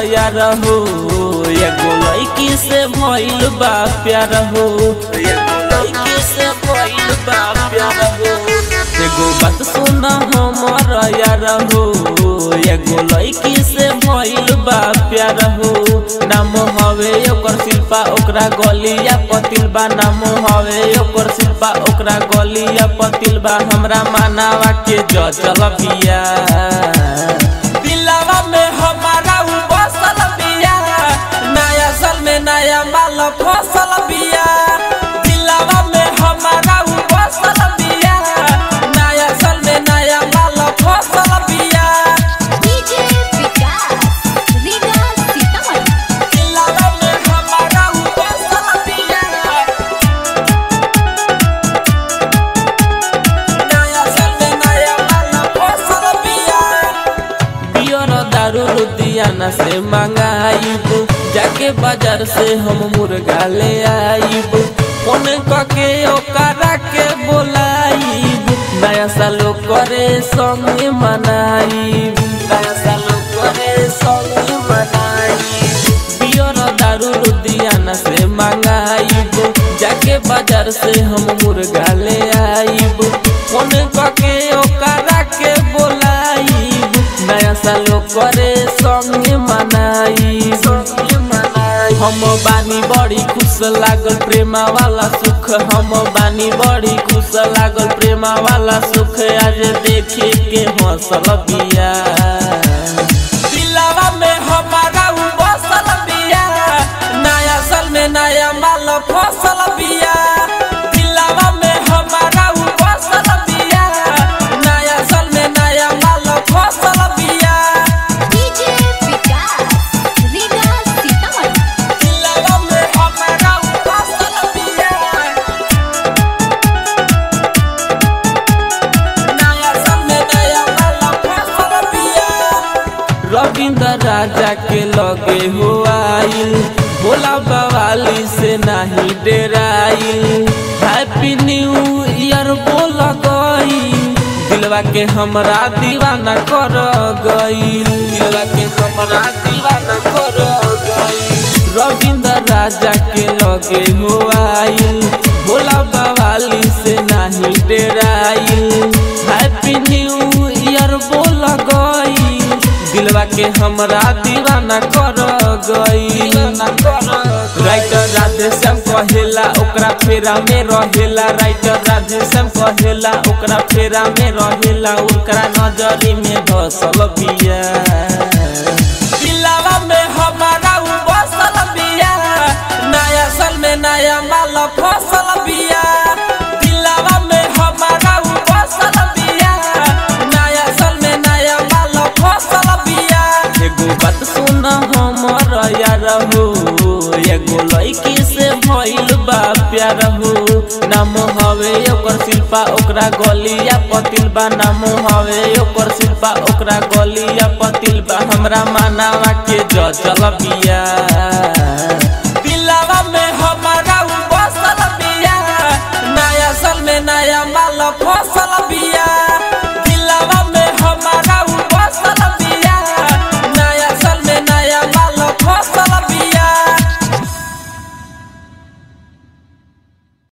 यार हो एगो लड़की से भइल बा प्यार हो एगो लड़की से भइल बा प्यार हो एगो बात सुन हमर यार हो एगो लड़की से भइल बा प्यार हो नाम हवे ओकर शिल्पा ओकरा गलिया पतिल बा नाम हवे ओकर शिल्पा ओकरा गलिया पतिल बा हमरा मानावा के जचल बिया दिलावा में हमारा उ बसल बिया नया साल में नया माल फसल बिया दिलावा में हमारा उ बसल बिया नया साल में नया माल फसल बिया डीजे विकास रीगा सीतामढ़ी दिलावा में हमारा उ बसल बिया नया साल में नया माल फसल बिया पियर दारू लुधियाना से मंगाइब जाके बाजार से हम मुर्गा ले आइब फोन कके ओकरा के बोलाइब नया साल करे संगे मनाइब नया साल करे संगे मनाइब पियर दारू लुधियाना से मंगाइब जाके बाजार से हम मुर्गा ले आइब फोन कके ओकरा के बोलाइब नया साल करे संगे मनाई हम बानी बड़ी खुश लागल प्रेमा वाला सुख हम बानी बड़ी खुश लागल प्रेमा वाला सुख आज देखे के हंसल बिया दिलावा में हमारा उ बसल बिया नया साल में नया माल फसल बिया दिलावा में हमारा उ बसल बिया नया साल में नया माल फसल बिया डीजे विकास रीगा सीतामढ़ी दिलावा में हमारा उ बसल बिया नया साल में नया माल फसल बिया रविंद्र राजा के लगे हो आइल भोला बवाली से नहीं डेराइल हैप्पी न्यू ईयर बोल गई दिलवा के हमरा दीवाना कर गई दिलवा के हमरा दीवाना कर गई रविंद्र राजा के लगे हो आइल भोला बवाली से नहीं डेराइल हैप्पी न्यू ईयर बोल गई दिलवा के हमरा दीवाना कर गई राइटर राधे श्याम कहेला ओकरा फेरा में रहेला राइटर राधे श्याम कहेला ओकरा फेरा में रहेला ओकरा नजरी में धसल बिया दिलावा में हमारा उ बसल बिया नया साल में नया माल फसल बिया दिलावा में हमारा उ बसल बिया नया साल में नया माल फसल बिया एगो बात सुन हमर यार हो एगो लड़की से भइल बा प्यार हो नाम हवे ओकर शिल्पा ओकरा गलिया पतिल बा नाम हवे ओकर शिल्पा ओकरा गलिया पतिल बा हमरा मानावा के जचल बिया